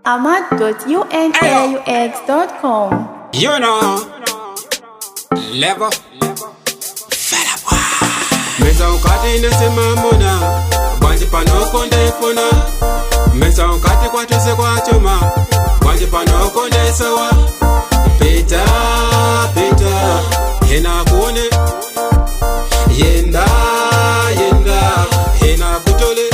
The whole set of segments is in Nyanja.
ahmad.unaux.com. You know, level. Fella boy. Meza ukati ndasema muna bwanji panoko ndaifuna meza ukati kwatuse kwachoma bwanji panoko ndaisawa pita pita hena kuone yenda yenda hena kutole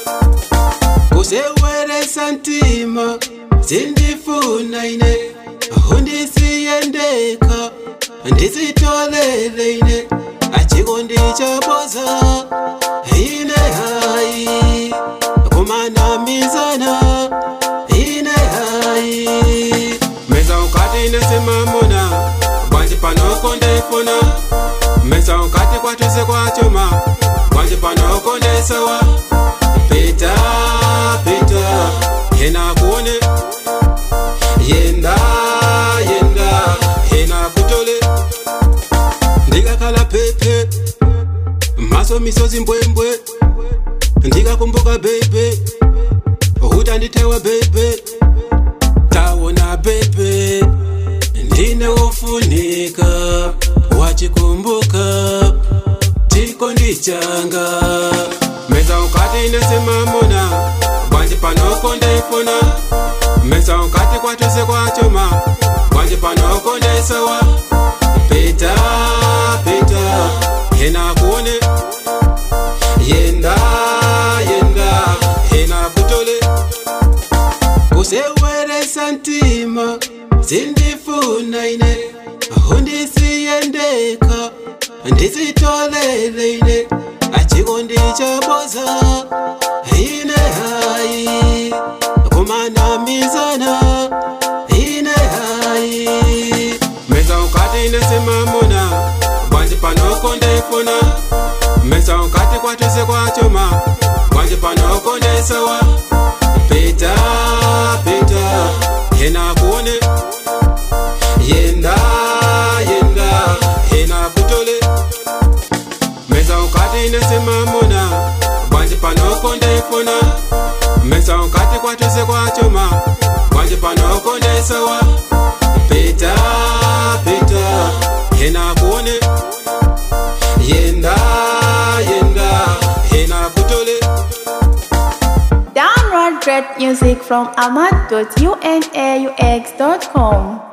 kuseweresa ntima zindifuna ine hundisiyendeka ndizitolele ine achiko ndichaboza ine hai kumanamizana ine hai meza ukati ndasemamona bwanji panoko ndaifuna meza ukati kwatuse kwachoma bwanji panoko ndaisawa pita pita hena kuone yenda yenda hena kutole ndikakhala pepe maso misozi mbwembwe ndikakumbuka bebe utanditewa bebe tawona bebe ndine wofunika wachikumbuka tiko ndichanga meza ukati ndasemamona bwanji panoko ndaifuna meza ukati kwatuse kwachoma bwanji panoko ndaisawa pita pita hena kuone yenda yenda hena kutole kuseweresa ntima zindifuna ine hundisiyendeka ndizitolele ine achiko ndichaboza ine hai kumanamizana ine hai meza ukati ndasemamona bwanji panoko ndaifuna meza ukati kwatuse kwachoma bwanji panoko ndaisawa pita pita hena kuone yenda yenda hena kutole meza ukati ndasemamona bwanji panoko ndaifuna meza ukati kwatuse kwachoma bwanji panoko ndaisawa pita pita hena kuone yenda yenda hena kutole Download great music from ahmad.unaux.com.